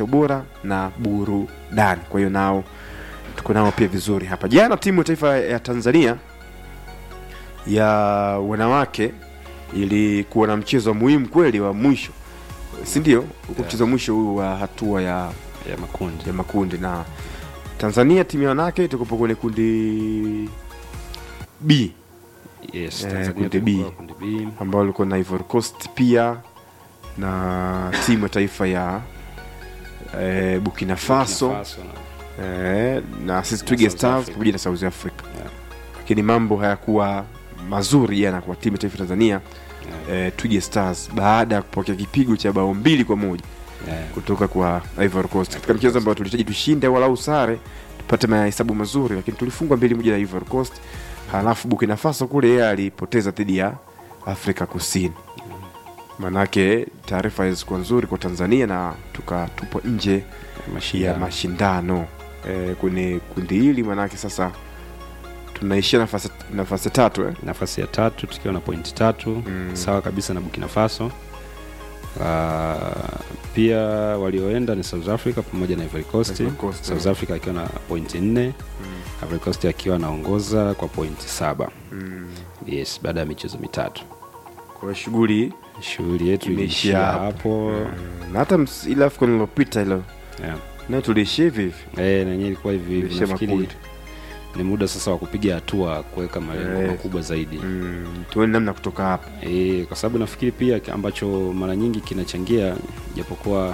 maisha bora na burudani. Kwa hiyo nao tuko nao pia vizuri hapa. Jana timu ya taifa ya Tanzania ya wanawake ilikuwa na mchezo muhimu kweli wa mwisho, si ndio? Huko mchezo wa mwisho huu wa hatua ya, ya makundi ya makundi na Tanzania timu ya wanawake tukopo kwenye kundi B yes, Eh, Tanzania kundi B. tulikuwa kundi B ambao walikuwa na Ivory Coast pia na timu ya taifa ya eh, Burkina Faso, Burkina Faso na- eh, na sisi Twiga South Stars Africa. pamoja na South Africa, Yeah. lakini mambo hayakuwa mazuri jana kwa timu ya taifa ya Tanzania yeah, eh, Twiga Stars baada ya kupokea kipigo cha bao mbili kwa moja yeah. kutoka kwa Ivory Coast katika mchezo ambao tulihitaji tushinde walau sare tupate mahesabu mazuri, lakini tulifungwa mbili moja na Ivory Coast. Halafu Burkina Faso kule yeye alipoteza dhidi ya Afrika Kusini. Manake taarifa hazikuwa nzuri kwa Tanzania na tukatupwa nje ya Mashindano. mashindano e, kwenye kundi hili, manake sasa tunaishia nafasi nafasi tatu eh? nafasi ya tatu tukiwa na pointi tatu Mm. sawa kabisa na Burkina Faso. Uh, pia walioenda ni South Africa pamoja na Ivory Coast. Ivory Coast, South eh. Africa akiwa na pointi nne Ivory Coast akiwa anaongoza kwa pointi saba Mm. yes, baada ya michezo mitatu. Kwa hiyo shughuli Shughuli yetu Imeishia iliishia hapo. hapo na hata ms- ile AFCON iliyopita ilo yeah. nayo tuliishia hivi hivi Eh, na yenyewe ilikuwa hivi hivi. Tuliishia Nafikiri makundi. ni muda sasa wa kupiga hatua kuweka malengo Eh. makubwa zaidi mm, tuone namna kutoka hapa E, kwa sababu nafikiri pia ki- ambacho mara nyingi kinachangia japokuwa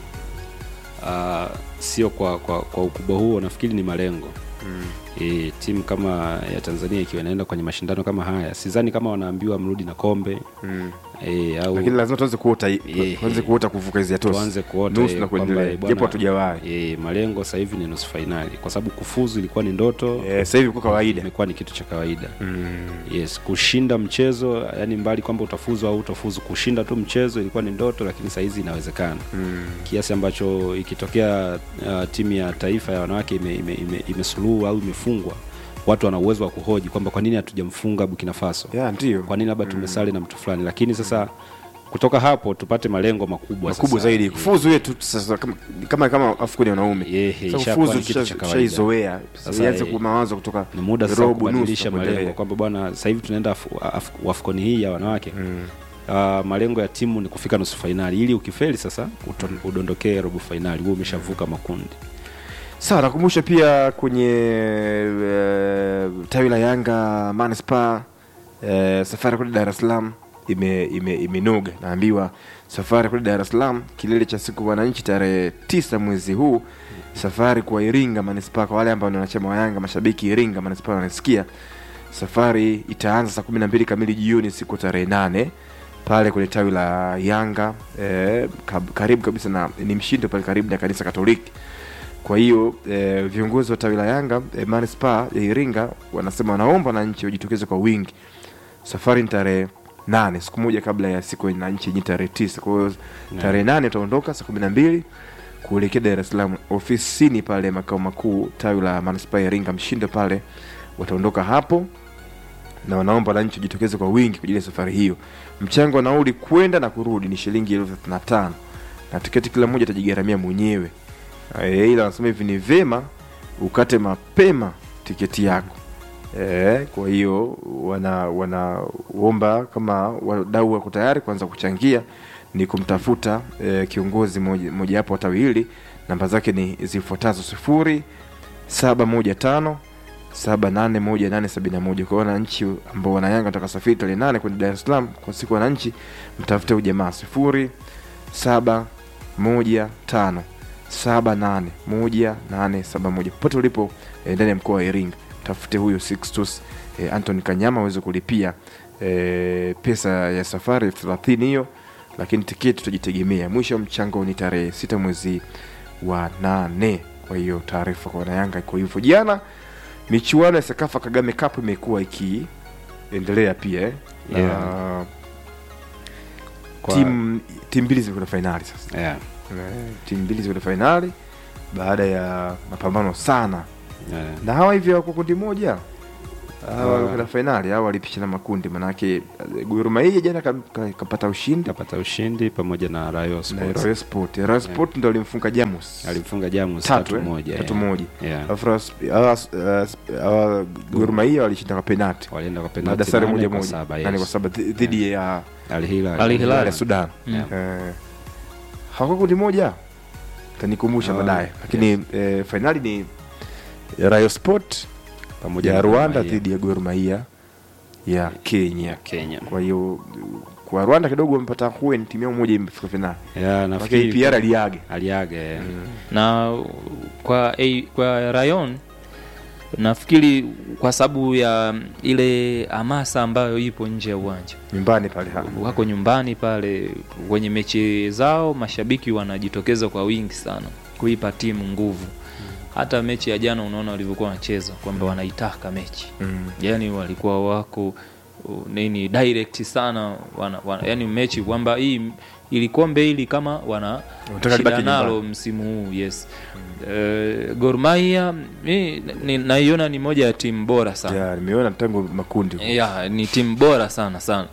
uh, sio kwa, kwa, kwa ukubwa huo, nafikiri ni malengo mm. e, timu kama ya Tanzania ikiwa inaenda kwenye mashindano kama haya, sidhani kama wanaambiwa mrudi na kombe Mm. e, au lakini lazima tuanze kuota Eh, tuanze eh. kuota kuvuka hizi hatua tuanze kuota nusu eh, na kwamba, kuendelea eh, bwana, japo hatujawahi e, malengo sasa hivi ni nusu fainali, kwa sababu kufuzu ilikuwa ni ndoto Eh, sasa hivi kwa kawaida imekuwa ni kitu cha kawaida mm. yes kushinda mchezo yani mbali kwamba utafuzu au utafuzu kushinda tu mchezo ilikuwa ni ndoto lakini sahizi inawezekana Mm. kiasi ambacho ikitokea uh, timu ya taifa ya wanawake imesuluhu ime, ime, imesuluhu au imefungwa watu wana uwezo wa kuhoji kwamba kwa nini hatujamfunga Burkina Faso ya ndio kwa nini labda tumesali na mtu fulani lakini sasa kutoka hapo tupate malengo makubwa makubwa sasa. zaidi kufuzu yetu sasa kama kama, kama afukuni ya wanaume Yehe, Sasa ishakuwa kufuzu ni kitu cha tusha- kawaida. tushaizoea Sasa, sasa ianze eh, kwa mawazo kutoka ni muda sasa wa robo, nusu kubadilisha na kuendelea. malengo kwamba bwana sasa hivi tunaenda Af- Af- wafcon hii ya wanawake Mm. uh, malengo ya timu ni kufika nusu fainali ili ukifeli sasa uton- udondokee robo fainali huo umeshavuka makundi sawa nakumbusha pia kwenye uh, tawi la yanga manispa uh, safari kule dar es salaam ime, ime, imenoga naambiwa safari kule dar es salaam kilele cha siku wananchi tarehe tisa mwezi huu safari kwa iringa manispa kwa wale ambao ni wanachama wa yanga mashabiki iringa manispa wanasikia safari itaanza saa kumi na mbili kamili jioni siku tarehe nane pale kwenye tawi la yanga eh, kab- karibu kabisa na ni mshindo pale karibu na kanisa katoliki kwa hiyo eh, viongozi wa tawi la Yanga eh, manispaa ya Iringa wanasema wanaomba wananchi wajitokeze kwa wingi. Safari ni tarehe nane, siku moja kabla ya siku ya wananchi yenye tarehe tisa. Kwa hiyo tarehe nane utaondoka saa kumi na mbili kuelekea Dar es Salaam ofisini pale makao makuu tawi la manispaa ya Iringa Mshindo pale, wataondoka hapo na wanaomba wananchi wajitokeze kwa wingi kwa ajili ya safari hiyo. Mchango wa nauli kwenda na kurudi ni shilingi elfu thelathini na tano na tiketi kila mmoja atajigharamia mwenyewe. Eh, ila wanasema hivi ni vema ukate mapema tiketi yako. E, kwa hiyo wana wanaomba kama wadau wako tayari kuanza kuchangia ni kumtafuta e, kiongozi moja- mojawapo wa tawi hili. Namba zake ni zifuatazo sifuri saba moja tano saba nane moja nane sabini na moja. Kwa wananchi ambao wana Yanga wataka safiri tarehe nane kwenda Dar es Salaam kwa siku ya wananchi, mtafute ujamaa sifuri saba moja tano saba nane moja nane saba moja popote ulipo eh, ndani ya mkoa wa Iringa tafute huyo Sixtus eh, Anton Kanyama aweze kulipia eh, pesa ya safari elfu thelathini hiyo, lakini tiketi tutajitegemea. Mwisho wa mchango ni tarehe sita mwezi wa nane. Kwa hiyo taarifa kwa wanayanga iko hivyo. Jana michuano ya Sekafa Kagame Cup imekuwa ikiendelea pia eh. na Yeah. Kwa- timu timu mbili zimekwenda fainali sasa yeah. Eh, timu mbili zikwenda fainali baada ya mapambano sana Yeah. na hawa hivyo wako kundi moja kwenda fainali au walipishana makundi manake eh, Gor Mahia jana ka- ka- kapata ushindi kapata ushindi pamoja na Rayo na Sports Royal Sport Royal Sport ndo alimfunga Jamus alimfunga Jamus tatu tatu eh? moja tatu yeah. moja Yeah. alafu Royal- hawa- eh, hawa Gor Mahia walishinda kwa penalti walienda kwa na penalti dasari nane moja kwa moja saba, nane kwa yes. saba dhi- dhidi ya Al Hilal Al Hilal. ya Sudan Mm. Eh, hawakuwa kundi moja tanikumbusha Ah, baadaye lakini eh, fainali ni Rayo Sport pamoja ya na Gor Rwanda Mahia dhidi ya Gor Mahia ya ya Kenya Kenya. kwa hiyo kwa Rwanda kidogo wamepata hueni timu yao moja imefika fainali Yeah, lakini nafikiri PR aliage aliaga yeah. na kwa eh, kwa Rayon nafikiri kwa sababu ya ile hamasa ambayo ipo nje ya uwanja nyumbani pale ha. wako nyumbani pale kwenye mechi zao, mashabiki wanajitokeza kwa wingi sana kuipa timu nguvu. Hata mechi ya jana unaona walivyokuwa wanacheza kwamba wanaitaka mechi Mm. yani walikuwa wako uh, nini direct sana wana, wana, yani mechi kwamba hii ili kombe hili kama wana Wanataka shida libaki nalo nyumbani. msimu huu yes. Uh, Gor Mahia mi ni- naiona ni moja ya timu bora sana Ya, nimeona tangu makundi ya ni timu bora sana sana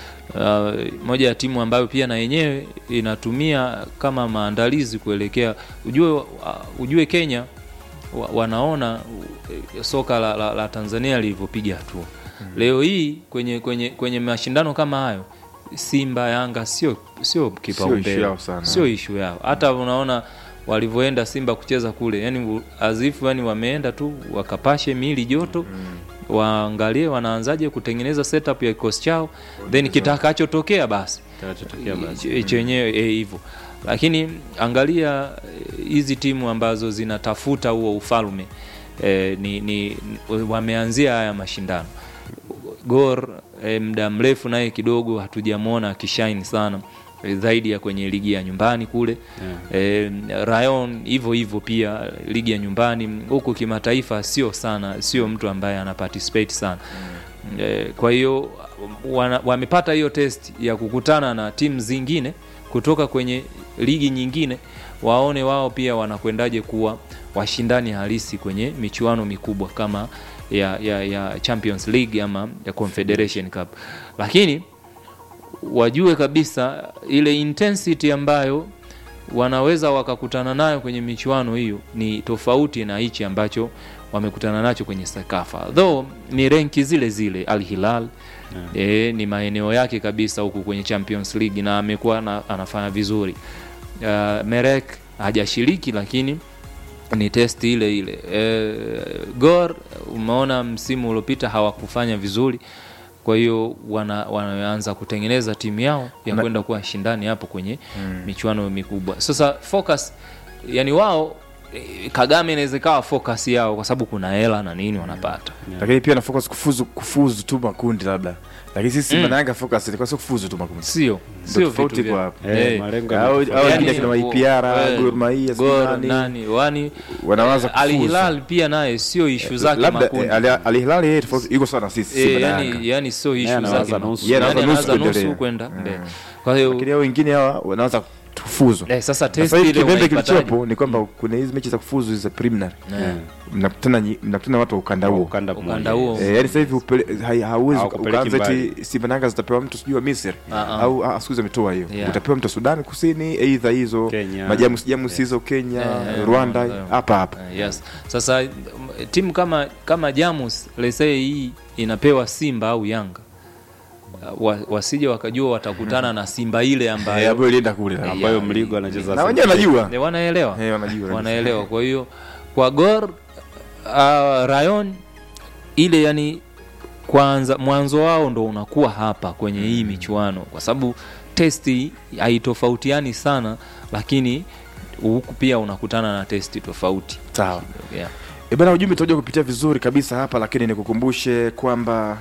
uh, moja ya timu ambayo pia na yenyewe inatumia kama maandalizi kuelekea ujue, uh, ujue Kenya wa, wanaona uh, soka la, la, la Tanzania lilivyopiga hatua leo hii kwenye, kwenye, kwenye mashindano kama hayo Simba Yanga sio sio issue kipaumbele yao sana. sio ishu yao hata unaona walivyoenda Simba kucheza kule yani azifu yani wameenda tu wakapashe mili joto waangalie wanaanzaje kutengeneza setup ya kikosi chao then kitakachotokea basi Kitakachotokea basi. ch- chenyewe eh, hivyo lakini angalia eh, hizi timu ambazo zinatafuta huo ufalme eh, ni, ni wameanzia haya mashindano Gor eh, muda mrefu naye kidogo hatujamwona akishaini sana eh, zaidi ya kwenye ligi ya nyumbani kule eh, Rayon hivyo hivyo pia ligi ya nyumbani huku kimataifa sio sana sio mtu ambaye ana participate sana eh, kwa hiyo wana- wamepata hiyo test ya kukutana na timu zingine kutoka kwenye ligi nyingine waone wao pia wanakwendaje kuwa washindani halisi kwenye michuano mikubwa kama ya, ya, ya Champions League ama ya Confederation Cup lakini wajue kabisa ile intensity ambayo wanaweza wakakutana nayo kwenye michuano hiyo ni tofauti na hichi ambacho wamekutana nacho kwenye Sekafa, though ni renki zile zile. Al Hilal e, ni maeneo yake kabisa huku kwenye Champions League na amekuwa na, anafanya vizuri. Uh, Merek hajashiriki lakini ni test ile ile. E, Gor umeona msimu uliopita hawakufanya vizuri, kwa hiyo wana, wanaanza kutengeneza timu yao ya Na- kwenda kuwa shindani hapo kwenye michuano mikubwa. Sasa focus, yani wao eh, Kagame inaweza ikawa focus yao kwa sababu kuna hela na nini wanapata lakini pia na focus kufuzu kufuzu tu makundi labda lakini sisi Simba na Yanga focus ilikuwa sio kufuzu tu makundi sio Ndio sio tofauti vitu iko vya- hapo. Eh, Eh, malengo au yametofautiana. au yani, wengine kina wo- Maipiara eh, Gor Mahia sijui Gor nani, nani wani wanaanza Al kufuzu Hilal pia naye sio ishu zake labda makundi eh, Al Al Hilal yeye tofauti yuko sawa na sisi Eh, Simba na Yanga yani, yani sio Yeye ishu anawaza zake nusu. Yeye anawaza Yani nusu anawaza kuendelea. nusu kwenda mbele kwa hiyo lakini hao wengine hawa wanaanza kufuzu eh, sasa test sasa hivi ile kipembe unaipataje? kilichopo ni kwamba kuna hizi mechi za kufuzu za preliminary Eh, mnakutana nyi- mnakutana watu wa ukanda huo ukanda ukanda mmoja. huo Eh, yani sasa hivi upele- hai- hauwezi uka- Hawakupeleki ukaanza mbali. eti Simba na Yanga zitapewa mtu sijui wa Misri Ah, ah. au ah, siku hizi ametoa hiyo Yeah. utapewa mtu wa Sudan Kusini aidha hizo Kenya. majamus jamus hizo Kenya Eh, Rwanda eh, hapa hapa Eh, yes sasa m- timu kama kama Jamus lesee hii inapewa Simba au Yanga uh, wa, wasije wakajua watakutana na Simba ile Eh, ambayo ambayo ilienda kule Eh, ambayo ya- mligo anacheza na wenyewe wanajua Eh, wanaelewa Eh, wanajua wanaelewa kwa hiyo kwa Gor uh, Rayon ile yani kwanza mwanzo wao ndo unakuwa hapa kwenye hii michuano kwa sababu testi haitofautiani sana lakini huku pia unakutana na testi tofauti sawa yeah. E bana, ujumbe tutakuja kupitia vizuri kabisa hapa, lakini nikukumbushe kwamba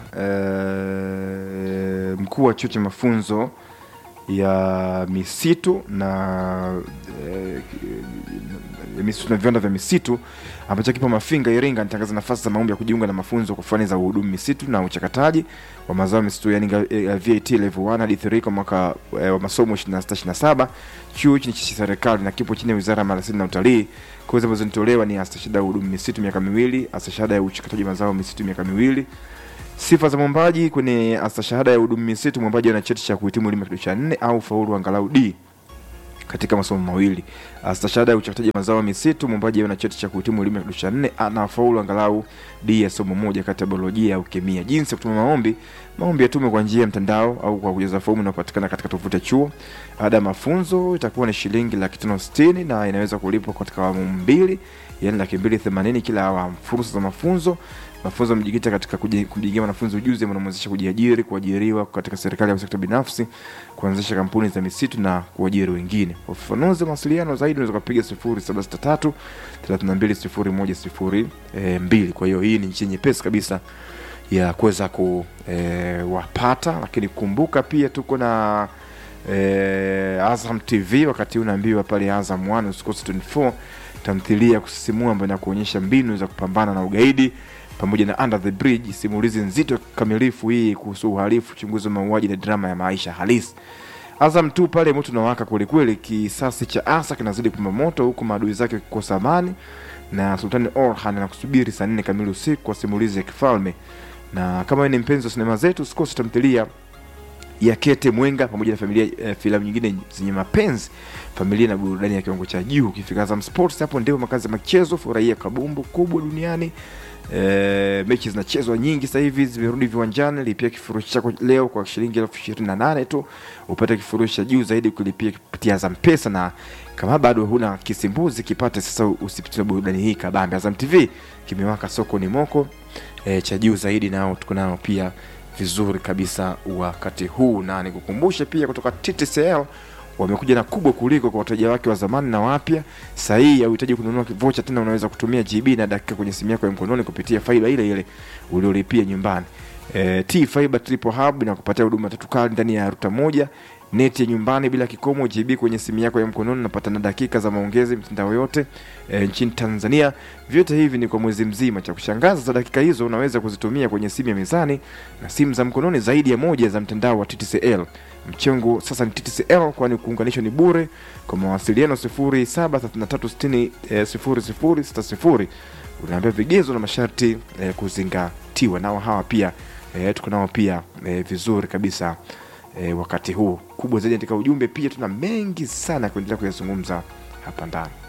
eh, mkuu wa chuo cha mafunzo ya misitu na eh, ya misitu na viwanda vya misitu ambacho kipo Mafinga, Iringa, anatangaza nafasi za maombi ya kujiunga na mafunzo kwa fani za uhudumu misitu na uchakataji wa mazao ya misitu, yani nga- eh, VAT level 1 hadi 3 kwa mwaka eh, wa masomo 26 Chuo hichi ni cha serikali na kipo chini ya Wizara ya Maliasili na Utalii. Kozi ambazo zinatolewa ni astashahada ya uhudumu misitu miaka miwili, astashahada ya uchakataji mazao ya misitu miaka miwili, Sifa za mwombaji kwenye astashahada ya udumu misitu, mwombaji ana cheti cha kuhitimu elimu ya kidato cha nne au faulu angalau D katika masomo mawili. Astashahada ya uchakataji mazao ya misitu, mwombaji ana cheti cha kuhitimu elimu ya kidato cha nne ana faulu angalau D ya somo moja kati ya biolojia au kemia. Jinsi ya kutuma maombi: maombi yatume kwa njia ya mtandao au kwa kujaza fomu inayopatikana katika tovuti ya chuo. Ada ya mafunzo itakuwa ni shilingi laki tano sitini na inaweza kulipwa katika awamu mbili, yaani laki mbili themanini kila awamu. Fursa za mafunzo mafunzo yamejikita katika kuji- kumjengea wanafunzi ujuzi unaomwezesha kujiajiri, kuajiriwa katika serikali au sekta binafsi, kuanzisha kampuni za misitu na kuajiri wengine. Kwa ufafanuzi, mawasiliano zaidi unaweza kupiga 0763 320102. E, mbili. kwa hiyo hii ni njia nyepesi kabisa ya kuweza kuwapata, lakini kumbuka pia tuko na e, Azam TV wakati huu unaambiwa pale Azam 1 usikose 24 tamthilia ya kusisimua ambayo inakuonyesha mbinu za kupambana na ugaidi pamoja na Under the Bridge, simulizi nzito kamilifu hii kuhusu uhalifu, uchunguzi wa mauaji na drama ya maisha halisi. Azam tu pale moto unawaka kwelikweli, kisasi cha Asa kinazidi kupamba moto huku maadui zake kukosa amani, na Sultani Orhan anakusubiri saa nne kamili usiku kwa simulizi ya kifalme. Na kama wewe ni mpenzi wa sinema zetu, usikose tamthilia ya Kete Mwenga pamoja na familia eh, filamu nyingine zenye mapenzi, familia na burudani ya kiwango cha juu. Ukifika Azam Sports, hapo ndio makazi ya michezo. Furahia kabumbu kubwa duniani. E, mechi zinachezwa nyingi sasa hivi zimerudi viwanjani. Lipia kifurushi chako leo kwa shilingi elfu ishirini na nane tu upate kifurushi cha juu zaidi kulipia kupitia Azam Pesa, na kama bado huna kisimbuzi kipate sasa, usipitie burudani hii kabambe. Azam TV kimewaka soko ni moko e, cha juu zaidi, nao tuko nao pia vizuri kabisa wakati huu, na nikukumbushe pia kutoka TTCL wamekuja na kubwa kuliko kwa wateja wake wa zamani na wapya. Sasa hii hauhitaji kununua vocha tena, unaweza kutumia GB na dakika kwenye simu yako ya mkononi kupitia faiba ile ile uliolipia nyumbani. E, T Fiber Triple Hub inakupatia huduma tatu kali ndani ya ruta moja, neti ya nyumbani bila kikomo, GB kwenye simu yako ya mkononi, unapata na dakika za maongezi mitandao yote e, nchini Tanzania. Vyote hivi ni kwa mwezi mzima. Cha kushangaza, za dakika hizo unaweza kuzitumia kwenye simu ya mezani na simu za mkononi zaidi ya moja za mtandao wa TTCL. Mchengo sasa ni TTCL, kwani kuunganishwa ni bure. Kwa mawasiliano 0733600060 unaambia vigezo na masharti eh, kuzingatiwa. Nao hawa pia eh, tuko nao pia eh, vizuri kabisa eh, wakati huu kubwa zaidi katika ujumbe. Pia tuna mengi sana ya kuendelea kuyazungumza hapa ndani.